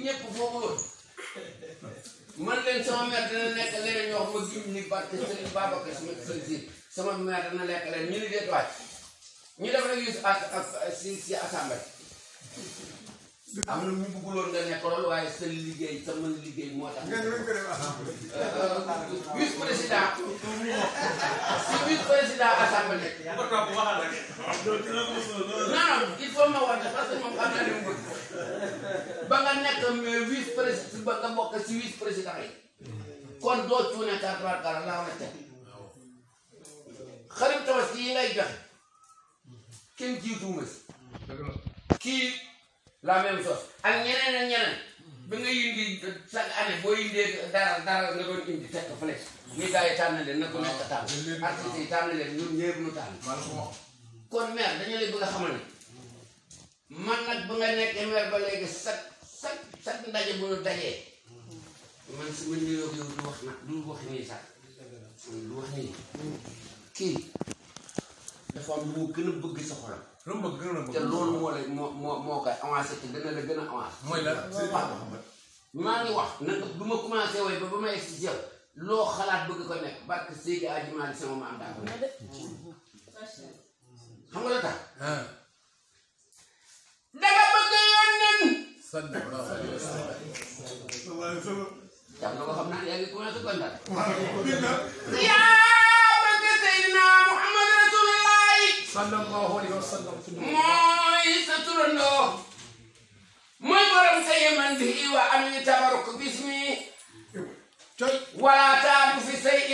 ñëpp foofu loolu man leen sama mère dana nekk leneen ñoo xam ma gim ni barke Serigne Babacar sama si sama mère dana lekk leen ñu ni deet waaj ñu def rek yus ak ak si si assemblée am na ñu bëgguloon nga nekk loolu waaye sa liggéey sa mën liggéey moo tax vice président si vice président assemblée non non il faut ma wax parce que moom xam naa ne mu bëgg ba nga nekk vice président ba nga bokk si vice président yi kon doo cuune kar kar kar laa war a teg xarit tabaski yi ngay joxe kenn jiituwuma si kii la même chose ak ñeneen ak ñeneen bi nga indi chaque année boo indee dara dara nga doon indi teg ko fële ni gars yi tànn leen na ko nekk tànn artistes yi tànn leen ñun ñëpp ñu tànn kon maire dañu lay bëgg a xamal ne man nag ba nga nekkee maire ba léegi chaque chaque chaque ndaje bu ñu dajee man su ma nuyoo yow du wax nag du wax nii sax du wax nii kii dafa am lu mu gën a bëgg sa xolam lu mu bëgg gën a te bëgg. loolu moo lay moo moo moo koy avancé te dana la gën a avancé mooy la. maa ngi wax nag bu ma commencé way ba ba ma egg si yow loo xalaat bëgg ko nekk barke Seydi Aji Maalik sama maam daa ko nekk xam nga la tax ah. danga bëgg yónneen sallallahu alayhi wa sallam. jam na ko xam naa yaa ngi commencé kontaan yaa bëgg Seydina Muhammad Rasulullahi sallallahu alayhi wa sallam. mooy sa turandoo mooy borom sa yeman bi wa am ñu tabaruk bismi coy. ولا تعب في شيء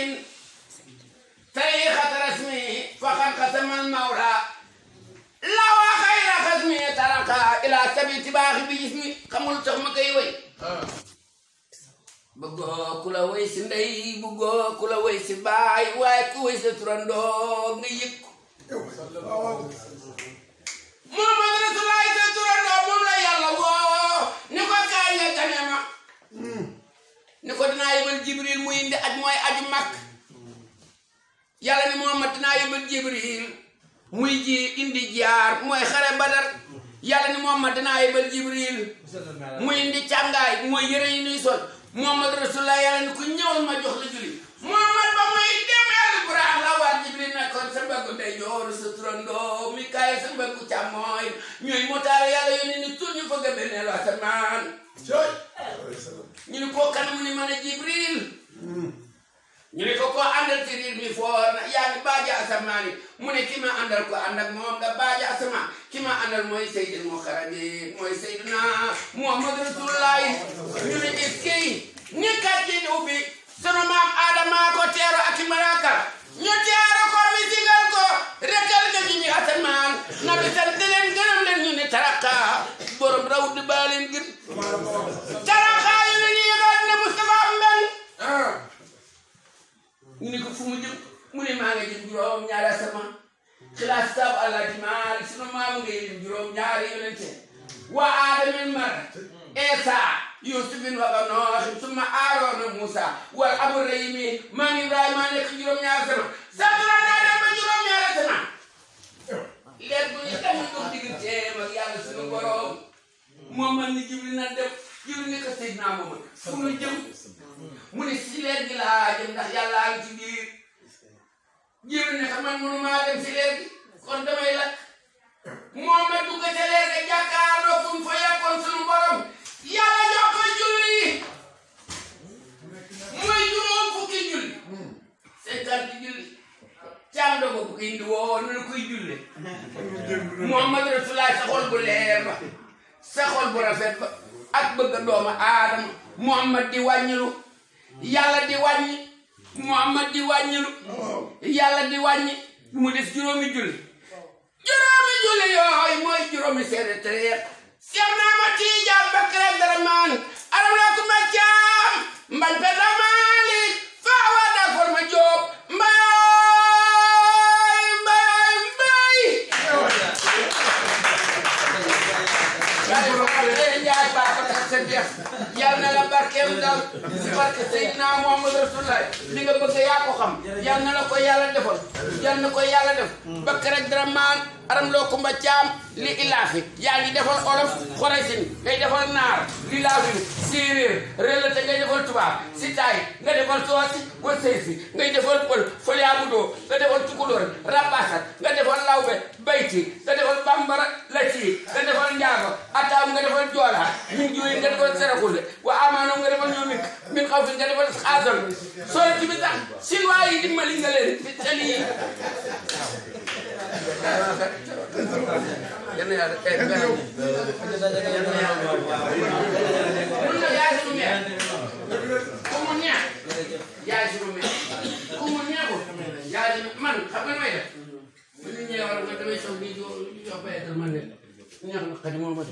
طريقة رسمه فقد قسم المولى لو خير خصمي ترك إلى سبيل تباخ بجسمي خمول تخم كي وي ah. bëggoo ku la wéy si ndey bëggoo ku la wéy si baay waaye ku wéy sa turandoo nga yëg ko Muhammad Rasulullaah sa turandoo moom la yàlla woo ni ko kaay nga gane ma ni ko dinaa yebal Jibril muy indi aj mooy aju mag yàlla ni Muhammad dinaa yebal Jibril muy ji indi jaar mooy xare Badar yàlla ni Muhammad dinaa yebal Jibril muy indi càngaay mooy yëre yi nuy sol Muhammad Rasulullah yàlla ni ku ñëwal ma jox la julli Muhammad ba muy dem Ibrahim la war Jibril nekkoon sa mbaggu ndeyjoor sa turandoo Mikaayil sa mbaggu càmmooy ñooy motaale yàlla yónni ni tur ñu fëgg benneelu asamaan ñu ni koo kan mu ni mën a Jibril ñu ne ko koo àndal ci riir mi foor na yaa ngi baaji asamaan yi mu ne ki ma àndal ko ànd ak moom nga baaji asamaan ki ma àndal mooy Seydil Muxarrabin mooy Seydina Muhammad Rasulullahi ñu ne is kii ni kàcci ubbi sunu maam Adama ko teero ak i malaaka ñu teero ko mi sigal ko rekkal nga ñu ñu asamaan na bi sant leen gërëm leen ñu ne taraka borom raw di baa leen gën taraka yu ne ni yëgaat ne Moustapha Mbeng ah. ñu ne ko fu mu jëm mu ne maa ngi jëm juróom ñaari asamaan xilaas saabu Alaaji Maalik sunu maamu nga jëm juróom ñaari yonente wa aadamin mar Eesa Yusufin wa Noox summa Aaroona Muusa wal Abrahimi maam Ibrahima nekk juróom ñaari asamaan satura naa dem ba juróom ñaari asamaan leer bu ñu dem dox digganteem ak yàlla sunu borom moom man ni Jibril na dem Jibril ne ko Seydina Muhammad fu mu jëm mu ne si leer gi laa jëm ndax yàllaa ngi ci biir Jibril ne xam man mënu maa dem si leer gi kon damay lakk moom ma dugg ca leer ga jàkkaarloo fu mu fa yàkkoon sunu borom yàlla jox ko julli mooy juróom fukki julli cinquante julli caam dogo bu ko indi woo nu la koy julle Muhammad Rasulullah sa xol bu leer ba sa xol bu rafet ba ak bëgg doomu aadama Muhammad di wàññilu yàlla di wàññi Muhammad di wàññilu yàlla di wàññi mu def juróomi julli juróomi julli yooyu mooy juróomi seede tereer Seex naa ma Tijaan Bakar Abdurahmaan aram laa ku ma caam mbañ pe Maalik faa waa daa for ma jóob mbay mbay mbay Njaay Babacar Sadiq yal na la barkeem dal si barke Seydina Muhammad Rasulullah li nga bëgg yaa ko xam yal na la ko yàlla defal yal na ko yàlla def Bakar Abdurahmaan aram loo kumba caam li ilaafi yaa ngi defal olof xoresin ngay defal naar li laafin séeréer relate ngay defal tubaab si taay nga defal soosi wa seysi ngay defal pël foliamudoo nga defal tukulóor rabasat nga defal lawbe bayti nga defal bambara lati nga defal njaago ataam nga defal joola min juyi nga defal serakule wa amaanam nga defal ñoomik min xaw fi nga defal xaasal soo ci bi sax chinois yi dimbali nga leen fi tali yi yenn yàlla eh mun na yaay sunu meer ku mu neex yaay sunu meer ku mu neexul yaay sunu man xam nga may def bu ñu ñëwee wala nga damay soog di jo jox bayatal man ne neex na xadi moo ma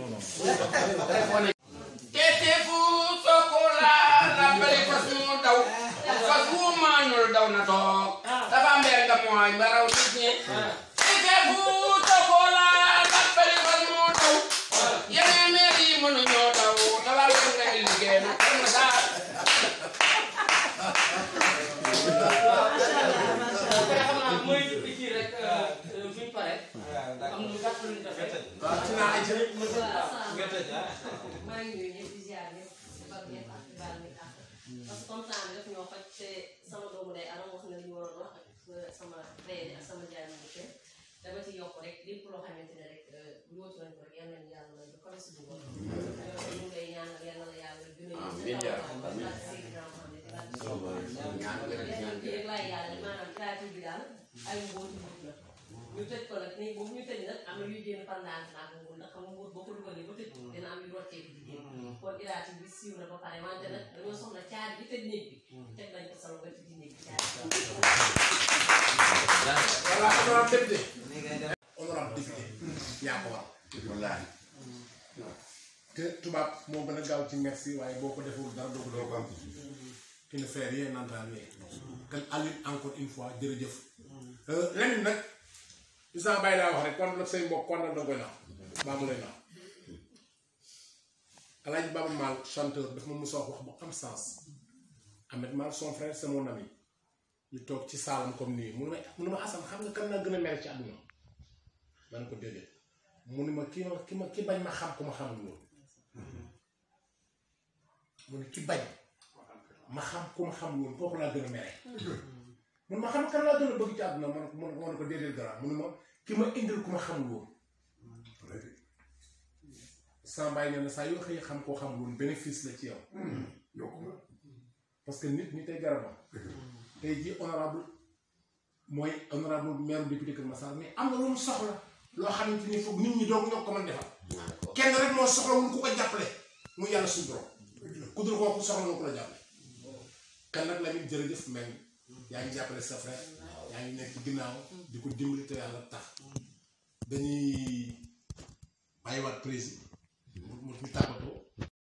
tete fu sokola rappali fas mu daw fas wu maanul daw na toog dafa mbeer nga mooy ba raw nit ñi tete fu sokola rappali fas mu daw yeneen meer yi mënuñoo daw dafa mbeer nga liggéey na kenn daal xam naa mooy li kii rek buñ pare am lu gàtt luñ defee waaw ci naa ay jërëjëf. maa ngi nuyu ñëpp di ziar ñëpp di bal ñëpp ak di baal ñëpp àq parce que comme temps bi daf ñoo xoj te sama doomu day aram wax na li ñu waroon wax ak sama réer ak sama jaay mu te dama ci yokk rek lépp loo xamante ne rek yóotu nañ ko rek yal nañu yàlla may ba kawe si dugub ñu ngi lay ñaanal yal na la yàlla gën a Amiin yaa yóbbu ak Seydina Mohamed ak rek laay yàlla maanaam créative bi daal ay mbóoti mbóot la ñu tëj ko nag nii boobu ñu tëj nag am na yuy génn pendant naa ko nguur ndax xam nga nguur boo ko dugalee ba tëj dina am yu rocceeku di génn kon iraati bi siiw na ba pare wante nag dañoo soxla caar bi tëj néeg bi teg nañ ko solo ba tëj néeg bi caar voilà honorable député. honorable député. yaa ko war. wallaahi te tubaab moo gën a gaaw ci merci waaye boo ko deful dara doo ko doo ko am. qui ne fait rien n'entend rien. kon Aliou encore une fois jërëjëf. leneen nag. Issa Baye laa wax rek kon nag say mbokk kon nag da koy naaw. baa mu lay naaw. Alaaji Baba Maal chanteur daf ma mos a wax bu am sens. Ahmed Maal son frère c'est mon ami. ñu toog ci saalam comme nii mu ne ma mu ne ma Assane xam nga kan naa gën a mer ci àdduna man ko déedéet mu ne ma ki ma ki ma ki bañ ma xam ku ma xamul woon mu ne ki bañ ma xam ku ma xamul woon kooku laa gën a mere mu ne ma xam kan laa gën a bëgg ci àdduna man man man ko déedéet garaan mu ne ma ki ma indil ku ma xamul woon sama bàyyi nee na saa yoo xëy xam koo xamul woon bénéfice la ci yow parce que nit ñi tey garabam tey jii honorable mooy honorable maire député Kër Massar mais am na lu mu soxla loo xamante ni foog nit ñi doog ñoo ko mën defal kenn rek moo soxla wul ku ko jàppale mu yàlla suñu borom ku dul kooku soxla nga ku la jàppale kan nag Lamine jërëjëf mel yaa ngi jàppale sa frère yaa ngi nekk ci ginnaaw di ko dimbali te yàlla tax dañuy bàyyiwaat président mu mu ñu tàggatoo